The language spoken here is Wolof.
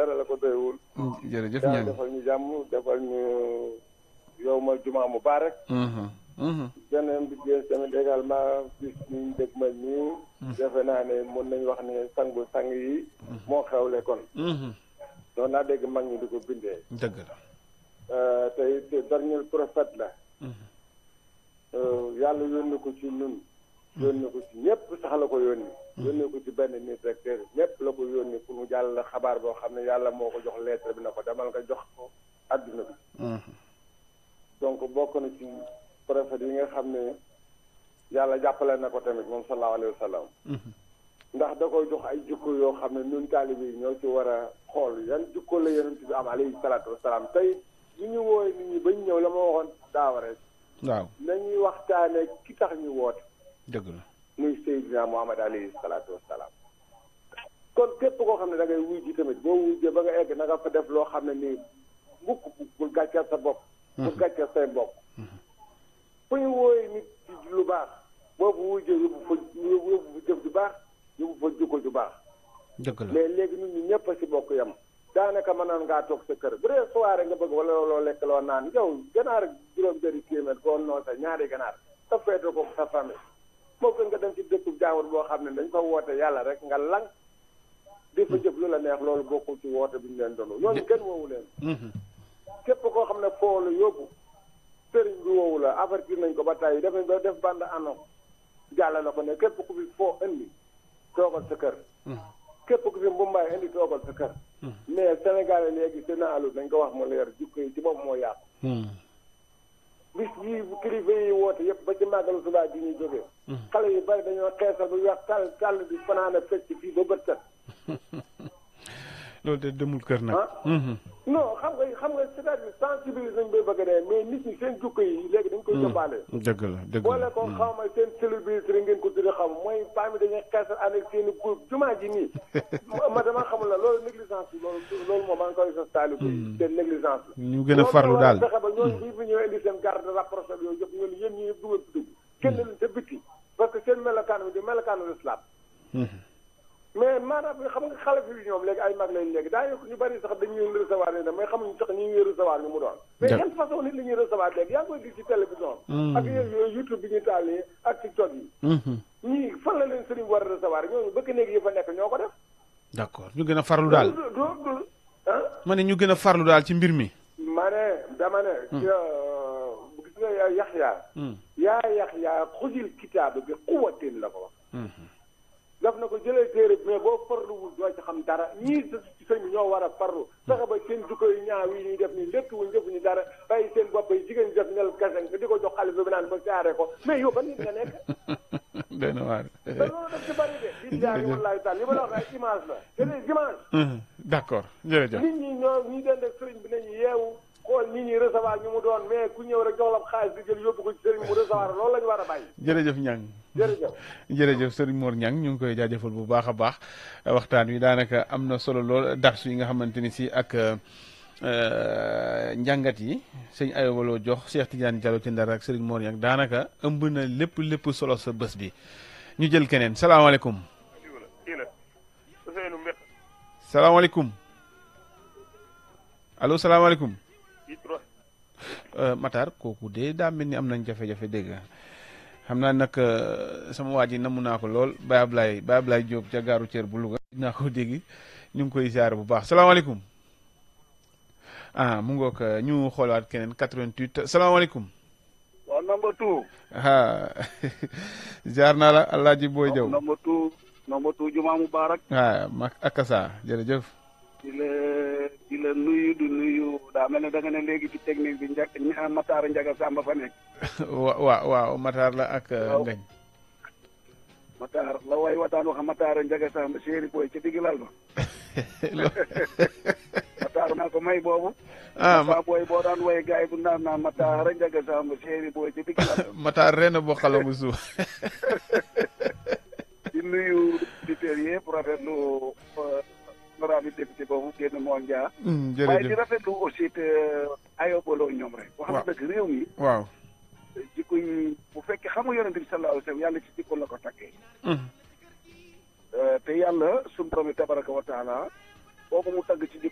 dara la ko doywul jërëjëf yàlla ñang defal ñu jàmm defal ñu yow ma jumaa mubarak Mhm, mhm. beneen bi jeex tamit également bis ñu dëgmal nii defe naa ne mën nañu wax ne sangu sang yi moo xewle kon Mhm. noonu laa dégg mag ñi di ko bindee dëgg la Euh, tey te dernier prophète la Mhm. Euh, yàlla yónni ko ci ñun yónni ko ci ñëpp sax la ko yónni yónni ko ci benn nit rek te ñëpp la ko yónni pour mu jàll xabaar boo xam ne yàlla moo ko jox lettre bi na ko demal nga jox ko adduna bi Mhm. donc bokk na ci prophète yi nga xam ne yàlla jàppale na ko tamit moom sallallahu alayhi wa sallam Mhm. ndax da koy jox ay jikko yoo xam ne ñun taalibe yi ñoo ci war a xool yan jikko la yonent bi am alayhi salaatu wasalaam tey ñu ñu wooye nit ñi ba ñu ñëw la ma waxoon daaw rek waaw nañuy waxtaane ki tax ñu woote dëgg la muy Seydina Muhammad alayhi salaatu wasalaam kon képp koo xam ne da ngay wuy ji tamit boo wujjee ba nga egg na nga fa def loo xam ne nii mukk bul gàcceel sa bopp bul gàcceel say mbokk fu ñu wooye nit ci lu baax boobu wujjee yóbbu fa yóbbu fa jëf ju baax yóbbu fa jukko ju baax dëgg la mais léegi nit ñi ñëpp a si bokk yam daanaka mënoon ngaa toog sa kër bu dee soirée nga bëgg wala loo lekk loo naan yow ganaar juróom benni téeméer koo noo sa ñaari ganaar sa feete ko sa famille moo gën nga dem ci dëkku jaawur boo xam ne dañ fa woote yàlla rek nga lang di fa jëf lu la neex loolu bokkul ci woote bi ñu leen doon ñooñu kenn woowu leen Mhm. képp koo xam ne foo la yóbbu sëriñ bi woowu la avertir nañ ko ba tey def nañ ba def bande annonce jàllale ko ne képp ku fi foo indi toogal sa kër Mhm. képp ku fi mbumbaay indi toogal sa kër mais Sénégal léegi seen alu dañ ko wax mu leer jikko yi ci bopp moo yàqu Mhm. bis yi kilifa yi woote yëpp ba ci màggalu subaa ji ñuy jógee xale yu bari dañoo xeesal bu weex tàll tàll di fanaan a fecc fii ba bët set loolu de demul kër nag ah non xam nga xam nga c'est-à-dire sensibiliser nañ bay bëgg a dee mais nit ñi seen jukko yi léegi dañ koy yóbbaale dëgg la dëgg boole la ko xaw ma seen célébrité ngeen ko tudde xaw ma mooy femme yi dañuy xeesal ànd ak seen i groupe jumaa ji nii ma dama xamul la loolu négligence bi loolu loolu moom maa ngi koy sos taalibe yi seen négligence la ñu gën a farlu daal fexe ba ñooñu bu fi ñëwee indi seen garde rapproché yooyu yëpp ñun yéen ñi yëpp dugal fi dugg kenn leen te bitti parce que seen melokaan bi di melokaanu l'islam mais maanaam xam nga xale fi ñoom léegi ay mag lañ léegi daa yokk ñu bari sax dañuy recevoir ni mais xamuñu sax ñi ñuy recevoir ñu mu doon mais Dëgg. yan façon nit la ñuy recevoir léegi yaa ngi koy gis ci télévision ak yooyu youtube bi ñuy taal nii ak tiktok yi ñii fan la leen sëriñ war a recevoir ñooñu bëgg néegi yi fa nekk ñoo ko def d'accord ñu gën a farlu daal du du du ah ma ne ñu gën a farlu daal ci mbir mi ma ne dama ne ci gis nga yaa yaxyaa yaa yaxyaa xujil kitaab bi quwatin la ko wax daf na ko jëlee téere bi mais boo farluwul doo ci xam dara ñii sa ci sëñ bi ñoo war a farlu fexe ba seen jukko yu ñaaw yi ñuy def nii lépp wuñ defuñu dara bàyyi seen bopp yi jigéen ñi def nel kese nga di ko jox xalifa bi naan ba saare ko mais yow ban nit nga nekk doy na waar te loolu daf ci bari de billaahi wallaahi taala li ma la wax ay image la c'est des images d'accord jërëjëf nit ñi ñoo ñi den ak sëriñ bi nañu yeewu xool nit ñi recevoir ñu mu doon mais ku ñëw rek jox la xaalis di jël yóbbu ko ci sëriñ mu recevoir loolu la ñu war a bàyyi jërëjëf ñang jërëjëf jërëjëf sëriñ Mor Ñang ñu ngi koy jaajëfal bu baax a baax waxtaan wi daanaka am na solo lool darsu yi nga xamante ni si ak euh, njàngat yi sëñ ayobaloo jox Cheikh Tidiane Diallo ci Ndar ak sëriñ Mor Ñang daanaka ëmb na lépp lépp solo sa bés bi ñu jël keneen salaamaaleykum kii la Ousseynou Mbett salaamaaleykum allo salaamaaleykum kii trois Euh, Matar kooku de daa mel ni am nañ jafe-jafe dégg nga xam naa nag euh, sama waa ji namu naa ko lool Baye Ablaye Baye Ablaye Diop ca gaaru Thier bu Louga naa ko dégg ñu ngi koy ziare bu baax salaamaaleykum ah mu ngoog euh, ñu xoolaat keneen 88 salaamaaleykum waaw number two ah ziar naa la Alaaji Boy Jaw number two number two Juma Mubarak ah ma akasa jërëjëf di la di la nuyu du nuyu daa mel ne da nga ne léegi ci technique bi njëkk ña Matar Ndiaga Samba fa nekk wa waaw waaw Matar la ak euh, Waaw. Ngañ Matar la way wataan wax Matar Ndiaga Samba chéri boy ci digg lal ba Matar naa ko may boobu ah ma- Matar booy boo daan way gaay bu naan naan Matar Ndiaga Samba chéri boy ci digg lal ba Matar ren boo xalamu suuf di nuyu auditeurs yëpp rafetlu honorable député boobu génn moo njaa Mm, waaye di jërëjëf rafetlu aussi te ayobaloo ñoom rek wax Waaw. nga dëgg réew mi waaw jikko yi bu fekkee xam nga yonente bi sallallahu alayhi wa sallam yàlla ci jikko la ko takkee Mm. te yàlla suñu borom bi tabaraka wa taala boobu mu tagg ci